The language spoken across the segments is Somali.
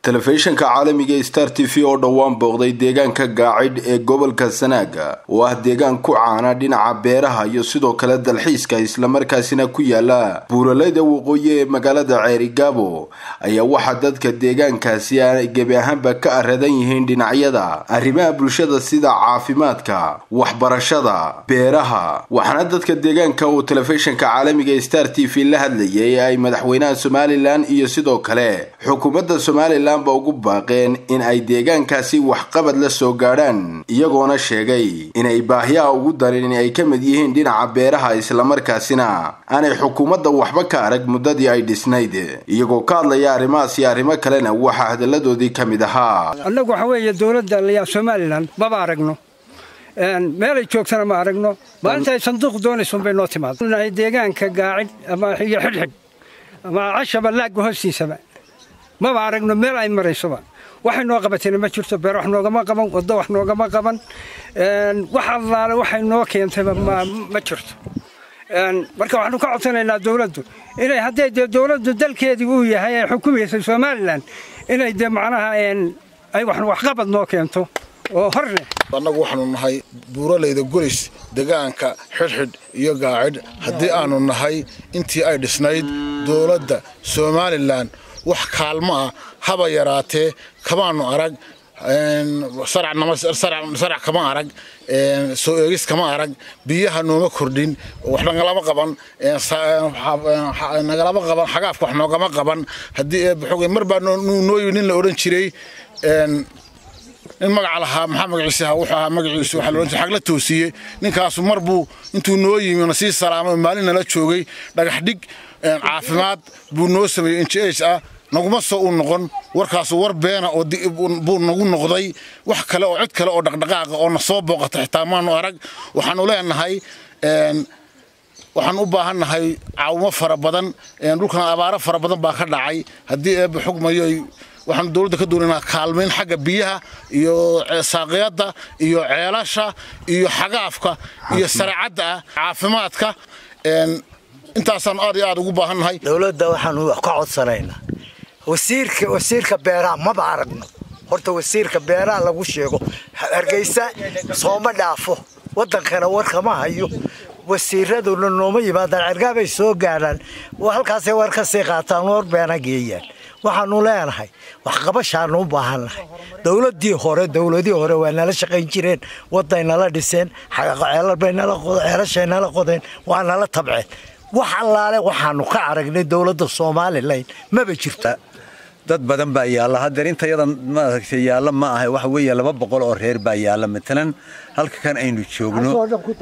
telefishinka caalamiga star t v oo dhowaan booqday deegaanka gaacidh ee gobolka sanaaga oo ah deegaan ku caana dhinaca beeraha iyo sidoo kale dalxiiska islamarkaasina ku yaala buuralayda waqooyi ee magaalada ceerigaabo ayaa waxaa dadka deegaankaasi ay gebi ahaanba ka aradan yihiin dhinacyada arrimaha bulshada sida caafimaadka waxbarashada beeraha waxaana dadka deegaanka uu telefishinka caalamiga star t v la hadlayay ay madaxweynaha somalilan iyo sidoo kale xukuumadda somalilan ba ugu baaqeen in ay deegaankaasi waxqabad la soo gaadhaan iyagoona sheegay inay baahiyaha ugu darin ay ka mid yihiin dhinaca beeraha islamarkaasina aanay xukuumadda waxba ka arag muddadii ay dhisnayd iyagoo ka hadlaya arrimahaas iyo arrimo kalena waxaa hadalladoodii ka mid ahaa annagu waxa weeye dowladda layaa somalilan maba aragno meelay joogtana ma aragno maalinta ay sanduuq doonaysun bay noo timaada deegaanka gaacid ama iyo xidhxidh ama cashaba laagga hoostiisaba maba aragno meel ay maraysoba waxay noo qabatayna ma jirto beer wax noogama qaban waddo wax noogama qaban wax allaale waxay noo keentayba ma jirto marka waxaanu ka codsanaynaa dowladdu inay hadday dee dowladdu dalkeedii uu yahay ay xukumaysay somalilan inay dee macnaha ay waxqabad noo keento oo hor leh annagu waxaanu nahay buuralayda golis degaanka xidhxidh iyo gaacidh haddii aanu nahay intii ay dhisnayd dowladda somalilan wax kaalmo ah haba yaraatee kamaanu arag sarac kama arag soo eegis kama arag biyaha nooma kordhin wax nagalama qaban nagalama qaban xagaafka wax noogama qaban haddii eebxog mar baa noo yimi nin la odhan jiray nin magaca lahaa maxaa magaciisi ahaa wuxuu ahaa magaciisu waxaa la odhan jiray xagla toosiye ninkaasu mar buu intuu noo yimi na sii salaamay maalin nala joogay dhagax dhig caafimaad buu noo sameeyey injh ah naguma soo u noqon warkaasu war beena oo buu nagu noqday wax kale oo cid kale oo dhaqdhaqaaqa oo na soo booqata xitaa maanu arag waxaanu leenahay waxaan u baahannahay caawimo fara badan dhulkan abaaro fara badan baa ka dhacay haddii eebba xugmayo waxaanu dowladda ka doonaynaa kaalmayn xagga biyaha iyo saaqiyadda iyo ceelasha iyo xagaafka iyo saracadda ah caafimaadka intaasaan aad iyo aad ugu baahannahay dowladda waxaanu wax ka codsanaynaa wasiirka wasiirka beeraha maba aragno horta wasiirka beeraha lagu sheego hargeysa sooma dhaafo waddankana warkama hayo wasiiraduna nooma yimaadaan cergaabay soo gaadhaan halkaasay war ka sii qaataan war beena geeyaan waxaanu leenahay waxqabashaanu u baahannahay dowladii hore dowladii hore waa nala shaqayn jireen waday nala dhiseen ceelashay nala qodeen waa nala tabceen wax allaale waxaanu ka aragnay dowladda somalilan maba jirta dad badan baa yaalla hadeer intayada maaragtay yaalla ma aha waxa weeye laba boqol oo reer baa yaalla matalan halka kan aynu joogno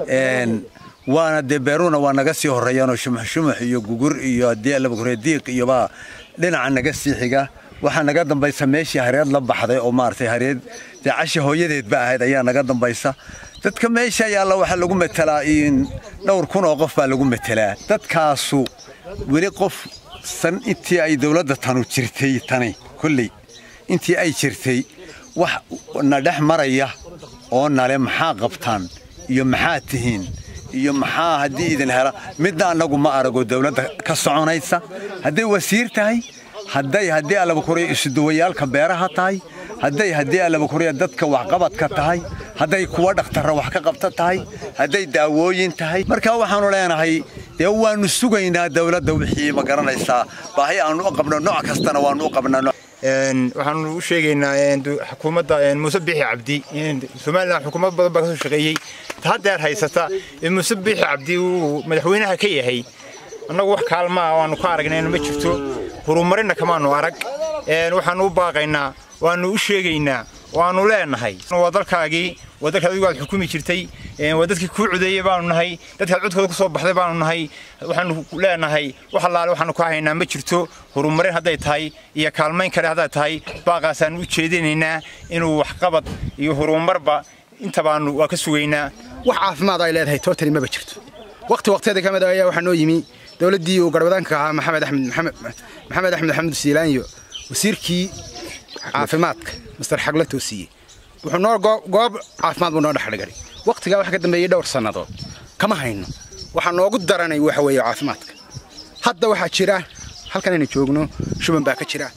waana dee beeruhuna waa naga sii horreeyaanoo shumux shumux iyo gugur iyo haddii labakureediiq iyobaa dhinaca naga sii xiga waxaa naga dambaysa meeshii hareed la baxday oo maaragtay hareed dee cashi hooyadeedba ahayd ayaa naga dambaysa dadka meesha yaalla waxaa lagu matelaa dhowr kun oo qof baa lagu matelaa dadkaasu weli qof san intii ay dowladda tanu jirtay tani kolley intii ay jirtay wax na dhex maraya oo nale maxaa qabtaan iyo maxaa tihiin iyo maxaa haddii idin hela midna annagu ma arago dowladda ka soconaysa hadday wasiir tahay hadday haddii allabakuriya isuduwayaalka beeraha tahay hadday haddii allabakuriya dadka waxqabadka tahay hadday kuwa dhakhtarra wax ka qabta tahay hadday daawooyin tahay marka waxaannu leenahay dee waannu sugaynaa dowladda wixii ma garanaysaa baahi aannu u qabno nooc kastana waannu u qabnaa waxaanu u sheegaynaa xukuumadda muuse bixi cabdi somalilan xukuumad badan baa ka soo shaqeeyey haddeer haysata muuse bixi cabdi uu madaxweynaha ka yahay annagu wax kaalmaa waannu ka aragnayna ma jirto horumarinna kamaanu arag waxaannu u baaqaynaa waannu u sheegaynaa waannu leenahay waa dalkaagii waa dalkaad adigu aad xukumi jirtay waa dadkii kuu codeeyey baanu nahay dadkaad codkooda ku soo baxday baanu nahay waxaanu leenahay wax allaale waxaanu ka haynaa ma jirto horumarin hadday tahay iyo kaalmayn kale hadday tahay baaqaasaannu u jeedinaynaa inuu waxqabad iyo horumarba intabaanu waa ka sugaynaa wax caafimaad ay leedahay tootali maba jirto waqti waqtiyada ka mid ah ayaa waxaa noo yimi dowladdii uu garwadaanka ahaa maxamed axmed maxamed axmed axmed siilaanyo wasiirkii caafimaadka master xagla toosiye wuxuu noo goob caafimaad buu noo dhexdhigay waqtigaa waxa ka dambeeyey dhowr sannadood kama hayno waxaa noogu daranay waxa weeye caafimaadka hadda waxaa jira halkan aynu joogno shuban baa ka jira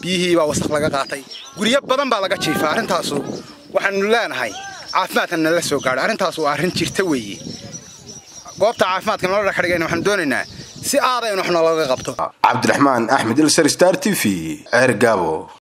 biyihii baa wasaq laga qaatay guryo badan baa laga jiifaa arrintaasu waxaanu leenahay caafimaadkan nala soo gaadho arrintaas waa arrin jirta weeye goobta caafimaadka nala dhexdhigayna waxaanu doonaynaa si aada in wax nalaga qabto cabdiraxmaan axmed ilsar star t v ceer gaabo